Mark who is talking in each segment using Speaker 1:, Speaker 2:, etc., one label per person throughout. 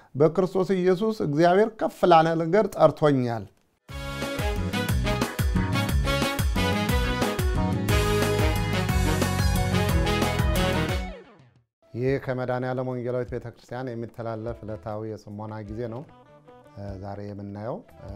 Speaker 1: በክርስቶስ ኢየሱስ እግዚአብሔር ከፍ ላለ ነገር ጠርቶኛል። ይህ ከመድኃኔዓለም ወንጌላዊት ቤተ ክርስቲያን የሚተላለፍ ዕለታዊ የጽሞና ጊዜ ነው። ዛሬ የምናየው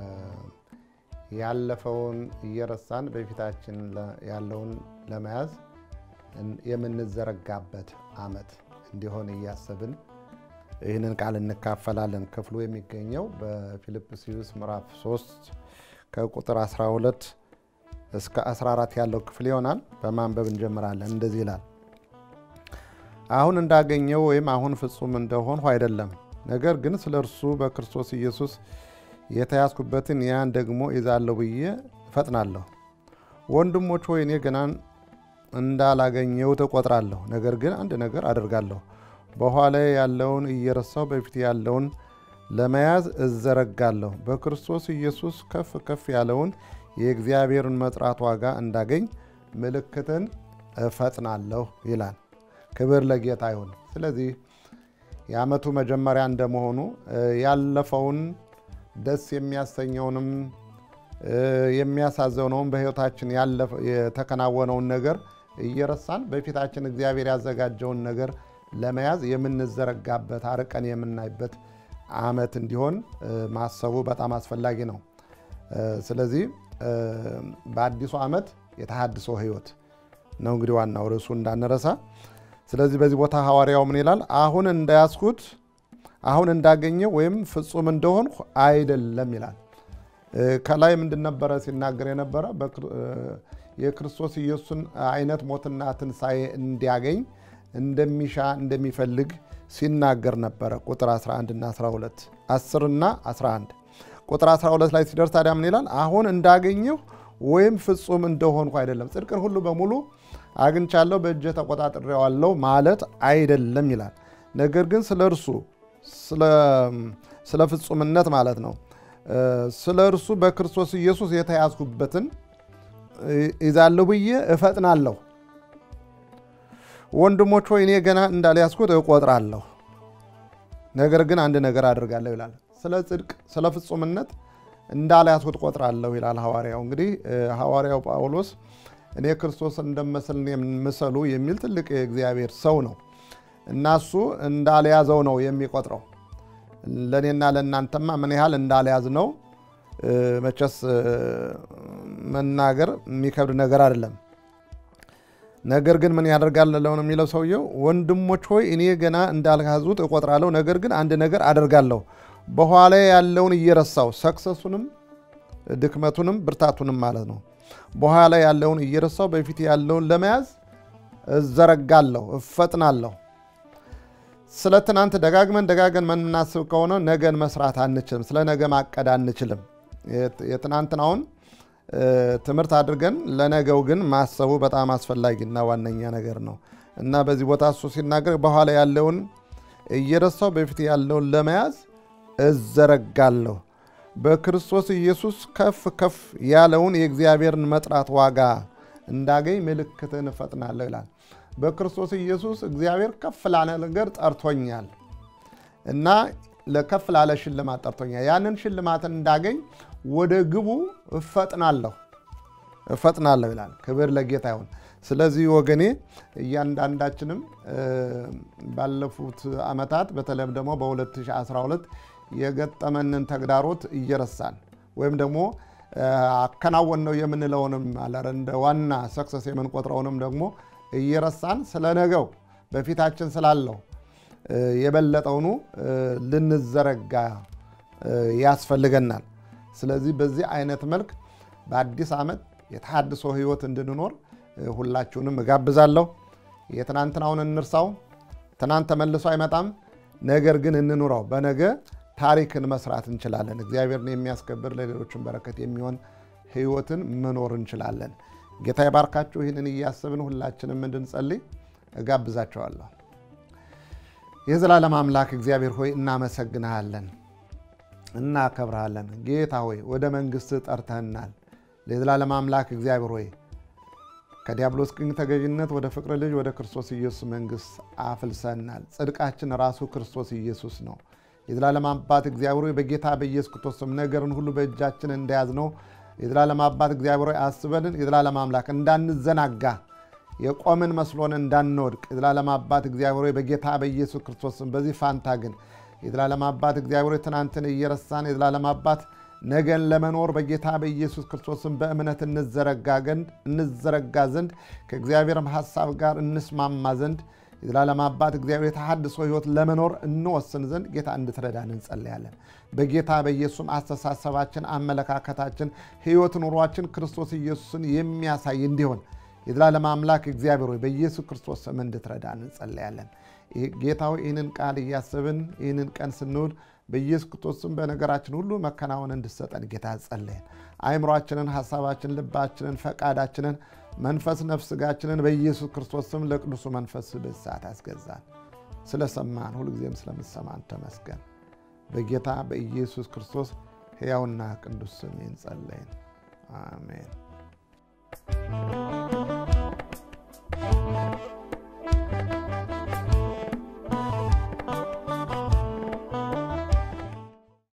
Speaker 1: ያለፈውን እየረሳን በፊታችን ያለውን ለመያዝ የምንዘረጋበት ዓመት እንዲሆን እያሰብን ይህንን ቃል እንካፈላለን። ክፍሉ የሚገኘው በፊልጵስዩስ ምዕራፍ 3 ከቁጥር 12 እስከ 14 ያለው ክፍል ይሆናል። በማንበብ እንጀምራለን። እንደዚህ ይላል አሁን እንዳገኘው ወይም አሁን ፍጹም እንደሆንሁ አይደለም፣ ነገር ግን ስለ እርሱ በክርስቶስ ኢየሱስ የተያዝኩበትን ያን ደግሞ ይዛለሁ ብዬ እፈጥናለሁ። ወንድሞች ሆይ እኔ ገና እንዳላገኘው እቆጥራለሁ፣ ነገር ግን አንድ ነገር አደርጋለሁ፣ በኋላ ያለውን እየረሳሁ በፊት ያለውን ለመያዝ እዘረጋለሁ። በክርስቶስ ኢየሱስ ከፍ ከፍ ያለውን የእግዚአብሔርን መጥራት ዋጋ እንዳገኝ ምልክትን እፈጥናለሁ ይላል። ክብር ለጌታ ይሁን። ስለዚህ የዓመቱ መጀመሪያ እንደመሆኑ ያለፈውን ደስ የሚያሰኘውንም የሚያሳዘነውን በሕይወታችን የተከናወነውን ነገር እየረሳን በፊታችን እግዚአብሔር ያዘጋጀውን ነገር ለመያዝ የምንዘረጋበት አርቀን የምናይበት ዓመት እንዲሆን ማሰቡ በጣም አስፈላጊ ነው። ስለዚህ በአዲሱ ዓመት የተሃድሶ ሕይወት ነው እንግዲህ ዋናው ርዕሱ እንዳንረሳ። ስለዚህ በዚህ ቦታ ሐዋርያው ምን ይላል? አሁን እንዳያስኩት አሁን እንዳገኘው ወይም ፍጹም እንደሆንሁ አይደለም ይላል። ከላይ ምንድን ነበረ ሲናገር የነበረ የክርስቶስ ኢየሱስን አይነት ሞትና ትንሣኤ እንዲያገኝ እንደሚሻ እንደሚፈልግ ሲናገር ነበረ። ቁጥር 11 እና 12 10 እና 11 ቁጥር 12 ላይ ሲደርስ ታዲያ ምን ይላል? አሁን እንዳገኘሁ ወይም ፍጹም እንደሆንኩ አይደለም። ጽድቅን ሁሉ በሙሉ አግኝቻለሁ፣ በእጄ ተቆጣጥሬዋለሁ ማለት አይደለም ይላል። ነገር ግን ስለ እርሱ ስለ ፍጹምነት ማለት ነው ስለ እርሱ በክርስቶስ ኢየሱስ የተያዝኩበትን ይዛለሁ ብዬ እፈጥናለሁ። ወንድሞች ሆይ እኔ ገና እንዳልያዝኩት እቆጥራለሁ፣ ነገር ግን አንድ ነገር አድርጋለሁ ይላል። ስለ ጽድቅ ስለ ፍጹምነት እንዳልያዝኩት እቆጥራለሁ ይላል ሐዋርያው። እንግዲህ ሐዋርያው ጳውሎስ እኔ ክርስቶስ እንደመስል ምሰሉ የሚል ትልቅ የእግዚአብሔር ሰው ነው እና እሱ እንዳልያዘው ነው የሚቆጥረው። ለእኔና ለእናንተማ ምን ያህል እንዳልያዝ ነው መቼስ መናገር የሚከብድ ነገር አይደለም። ነገር ግን ምን ያደርጋል ነው የሚለው ሰውየው፣ ወንድሞች ሆይ እኔ ገና እንዳልያዙት እቆጥራለሁ፣ ነገር ግን አንድ ነገር አደርጋለሁ፣ በኋላ ያለውን እየረሳው ሰክሰሱንም ድክመቱንም ብርታቱንም ማለት ነው በኋላ ያለውን እየረሳው በፊት ያለውን ለመያዝ እዘረጋለሁ፣ እፈጥናለሁ። ስለ ትናንት ደጋግመን ደጋግመን የምናስብ ከሆነ ነገን መስራት አንችልም። ስለ ነገ ማቀድ አንችልም። የትናንትናውን ትምህርት አድርገን ለነገው ግን ማሰቡ በጣም አስፈላጊና ዋነኛ ነገር ነው እና በዚህ ቦታ እሱ ሲናገር በኋላ ያለውን እየረሳው በፊት ያለውን ለመያዝ እዘረጋለሁ በክርስቶስ ኢየሱስ ከፍ ከፍ ያለውን የእግዚአብሔርን መጥራት ዋጋ እንዳገኝ ምልክትን እፈጥናለሁ ይላል። በክርስቶስ ኢየሱስ እግዚአብሔር ከፍ ላለ ነገር ጠርቶኛል እና ለከፍ ላለ ሽልማት ጠርቶኛል። ያንን ሽልማትን እንዳገኝ ወደ ግቡ እፈጥናለሁ እፈጥናለሁ ይላል። ክብር ለጌታ ይሁን። ስለዚህ ወገኔ እያንዳንዳችንም ባለፉት ዓመታት በተለይም ደግሞ በ2012 የገጠመንን ተግዳሮት እየረሳን ወይም ደግሞ አከናወን ነው የምንለውንም እንደ ዋና ሰክሰስ የምንቆጥረውንም ደግሞ እየረሳን ስለ ነገው በፊታችን ስላለው የበለጠውኑ ልንዘረጋ ያስፈልገናል። ስለዚህ በዚህ አይነት መልክ በአዲስ ዓመት የተሃድሶ ሕይወት እንድንኖር ሁላችሁንም እጋብዛለሁ። የትናንትናውን እንርሳው። ትናንት ተመልሶ አይመጣም። ነገር ግን እንኑረው። በነገ ታሪክን መስራት እንችላለን። እግዚአብሔርን የሚያስከብር ለሌሎችን በረከት የሚሆን ሕይወትን መኖር እንችላለን። ጌታ ይባርካችሁ። ይህንን እያሰብን ሁላችንም እንድንጸልይ እጋብዛቸዋለሁ። የዘላለም አምላክ እግዚአብሔር ሆይ እናመሰግንሃለን፣ እናከብርሃለን። ጌታ ሆይ ወደ መንግሥት ጠርተህናል። የዘላለም አምላክ እግዚአብሔር ሆይ ከዲያብሎስ ቅኝ ተገዥነት ወደ ፍቅር ልጅ ወደ ክርስቶስ ኢየሱስ መንግሥት አፍልሰናል። ጽድቃችን ራሱ ክርስቶስ ኢየሱስ ነው። የዘላለም አባት እግዚአብሔር ሆይ በጌታ በኢየሱስ ክርስቶስ ስም ነገርን ሁሉ በእጃችን እንደያዝነው የዘላለም አባት እግዚአብሔር ሆይ አስበልን። የዘላለም አምላክ እንዳንዘናጋ የቆምን መስሎን እንዳንወድቅ የዘላለም አባት እግዚአብሔር ሆይ በጌታ በኢየሱስ ክርስቶስ ስም በዚህ ፋንታ ግን የዘላለም አባት እግዚአብሔር ሆይ ትናንትን እየረሳን የዘላለም አባት ነገን ለመኖር በጌታ በኢየሱስ ክርስቶስም በእምነት እንዘረጋ ዘንድ ከእግዚአብሔርም ሐሳብ ጋር እንስማማ ዘንድ የዘላለም አባት እግዚአብሔር የተሐድሶ ሕይወት ለመኖር እንወስን ዘንድ ጌታ እንድትረዳን እንጸልያለን። በጌታ በኢየሱስም አስተሳሰባችን፣ አመለካከታችን፣ ሕይወት ኑሯችን ክርስቶስ ኢየሱስን የሚያሳይ እንዲሆን የዘላለም አምላክ እግዚአብሔር ሆይ በኢየሱስ ክርስቶስ ስም እንድትረዳን እንጸልያለን። ጌታው ይህንን ቃል እያስብን ይህንን ቀን ስንውል በኢየሱስ ክርስቶስም በነገራችን ሁሉ መከናወን እንድሰጠን ጌታ ጸለየን። አእምሯችንን፣ ሐሳባችንን፣ ልባችንን፣ ፈቃዳችንን፣ መንፈስ ነፍስ ስጋችንን በኢየሱስ ክርስቶስም ለቅዱሱ መንፈስ ብሳት አስገዛን። ስለሰማን ሁልጊዜም ስለምሰማን ተመስገን። በጌታ በኢየሱስ ክርስቶስ ሕያውና ቅዱስ ስም ጸለይን። አሜን።